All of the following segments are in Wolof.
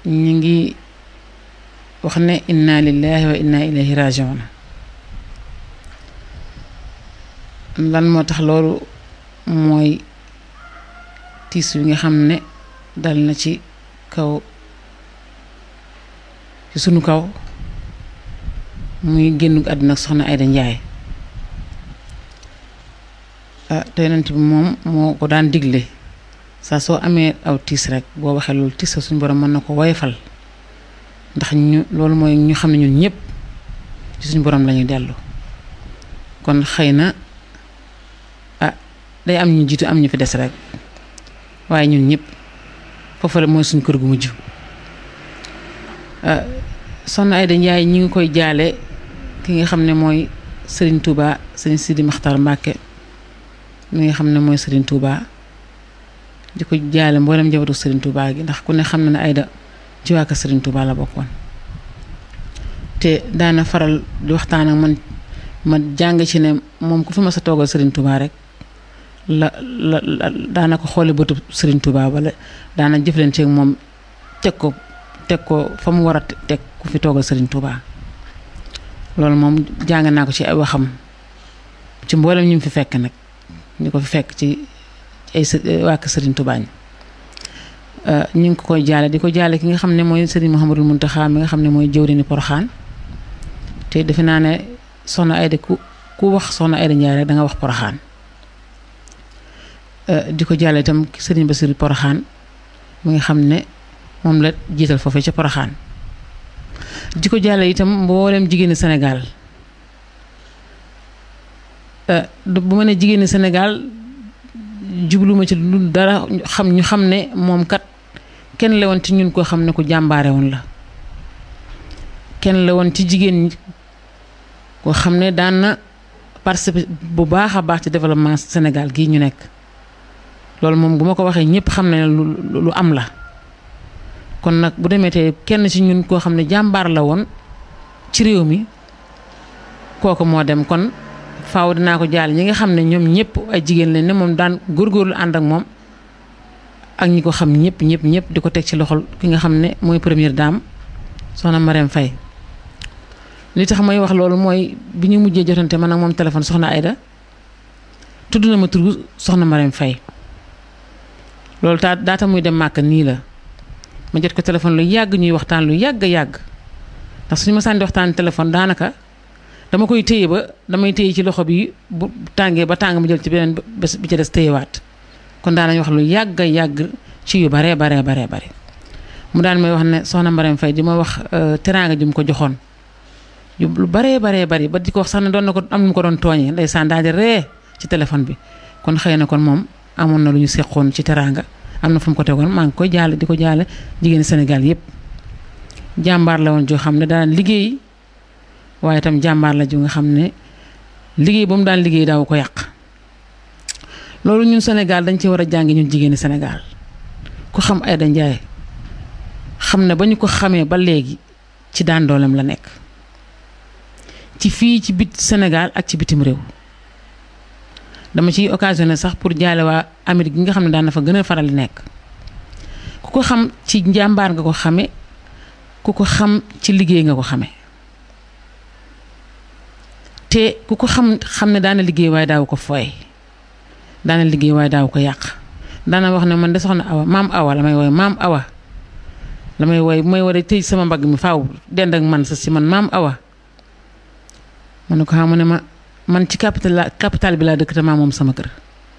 ñu ngi wax ne inna lillahi wa inna ilayhi rajiun lan moo tax loolu mooy tiis wi nga xam ne dal na ci kaw ci sunu kaw muy génn àdduna soxna Ayda Njaay ah te yonent bi moom moo ko daan digle saa soo amee aw tiis rek boo waxee loolu tiis suñu borom mën na ko woyofal ndax ñu loolu mooy ñu xam ne ñun ñëpp ci suñu borom lañuy dellu kon xëy na ah day am ñu jiitu am ñu fi des rek waaye ñun ñëpp foofu la mooy suñu kër gu mujj soxna Ayda Njaay ñi ngi koy jaale ki nga xam ne mooy Serigne Touba Serigne Sidi Maxtar Mbàkke mi nga xam ne mooy Serigne Touba di ko jaale mboolem njabootu Serigne Touba gi ndax ku ne xam na ne Ayda ci waa kër Serigne Touba la bokkoon te daana faral di waxtaan ak man ma jàng ci ne moom ku fi ma sa toogal Serigne Touba rek la la daana ko xoole bëtu Serigne Touba wala daana jëflanteeg moom teg ko teg ko fa mu war a teg ku fi toogal Serigne Touba loolu moom jàng naa ko ci ay waxam ci mboolem ñu fi fekk nag ñu ko fi fekk ci ay waa kër Serigne Touba ñi ñu ngi ko koy jaale di ko jaale ki nga xam ne mooy Serigne Mouhamadul Mountakha mi nga xam ne mooy jëwriñu Poroxaan te defe naa ne soxna Ayda ku ku wax soxna Ayda Njaay rek da nga wax Poroxaan di ko jaale itam Serigne Bassirou Poroxaan mi nga xam ne moom la jiital foofee ca Poroxaan di ko jaale itam mboolem jigéeni Sénégal bu ma ne jigéeni Sénégal jubluma ci lu dara xam ñu xam ne moom kat kenn la woon ci ñun koo xam ne ku jàmbaare woon la kenn la woon ci jigéen ñi koo xam ne daan na participer bu baax a baax ci développement Sénégal gii ñu nekk loolu moom bu ma ko waxee ñëpp xam ne lu lu am la kon nag bu demee te kenn ci ñun koo xam ne jàmbaar la woon ci réew mi kooku moo dem kon faaw dinaa ko jaal ñi nga xam ne ñoom ñëpp ay jigéen lañ ne moom daan góorgóorlu ànd ak moom ak ñi ko xam ñëpp ñëpp ñëpp di ko teg ci loxol ki nga xam ne mooy première dame soxna Marème Faye li tax may wax loolu mooy bi ñu mujjee jotante man ak moom téléphone soxna Ayda tudd na ma turu soxna Marème Faye loolu taa daata muy dem màkk nii la ma jot ko téléphone lu yàgg ñuy waxtaan lu yàgg yàgg ndax suñu ma sànni waxtaan téléphone daanaka dama koy téye ba damay téye ci loxo bi bu tàngee ba tàng ma jël ci beneen bés bi ci des téyewaat kon daanañ wax lu yàgg yàgg ci yu baree baree baree bare mu daan may wax ne soxna Marème Faye di ma wax teraanga ji mu ko joxoon yu lu baree baree bari ba di ko wax sax ne doon na ko am nu mu ko doon tooñee ndeysaan daal di ree ci téléphone bi kon xëy na kon moom amoon na lu ñu seqoon ci teraanga am na fu mu ko tegoon maa ngi koy jaale di ko jaale jigéen Sénégal yépp jàmbaar la woon joo xam ne daan liggéey waaye itam jàmbaar la ju nga xam ne liggéey ba mu daan liggéey daaw ko yàq loolu ñun Sénégal dañ ci war a jàngi ñun jigéeni Sénégal ku xam Ayda Njaay xam ne ba ñu ko xamee ba léegi ci daan dooleem la nekk ci fii ci bit Sénégal ak ci bitim réew dama ciy occasionné sax pour jaale waa Amérique gi nga xam ne daan na fa gën a faral di nekk ku ko xam ci njàmbaar nga ko xame ku ko xam ci liggéey nga ko xame te ku ko xam xam ne daana liggéey waaye daaw ko fooy daana liggéey waaye daaw ko yàq daana wax ne man de soxna awa maam awa la may woy maam awa la may woy bu may war a tëj sama mbagg mi faaw dend ak man sa si man maam awa ma ne ko xam ne ma man ci capital la capital bi laa dëkk te maa moom sama kër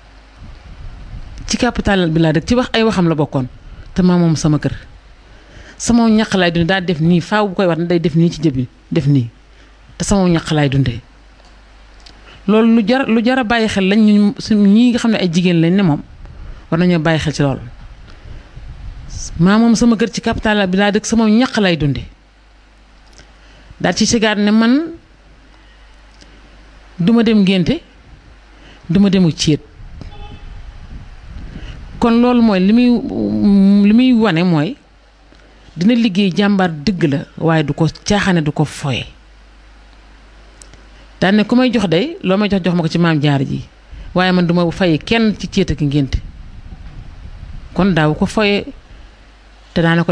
ci capital bi laa dëkk ci wax ay waxam la bokkoon te maa moom sama kër sama ñaq laay dundee daa def nii faaw bu koy wax day def nii ci jëbi def nii te sama ñaq laay dundee loolu lu jar lu jar a bàyyi xel lañ ñu suñ ñii nga xam ne ay jigéen lañ ne moom war nañoo bàyyi xel ci loolu maa moom sama kër ci capital bi laa dëkk sama ñaq lay dundee daal ci sigaar ne man duma dem ngénte duma demu céet kon loolu mooy li muy li muy wane mooy dina liggéey jàmbaar dëgg la waaye du ko caaxaane du ko foye daan ne ku may jox day loo may jox jox ma ko ci maam jaar ji waaye man duma faye kenn ci céet ak ngénte kon daaw ko foye te daana ko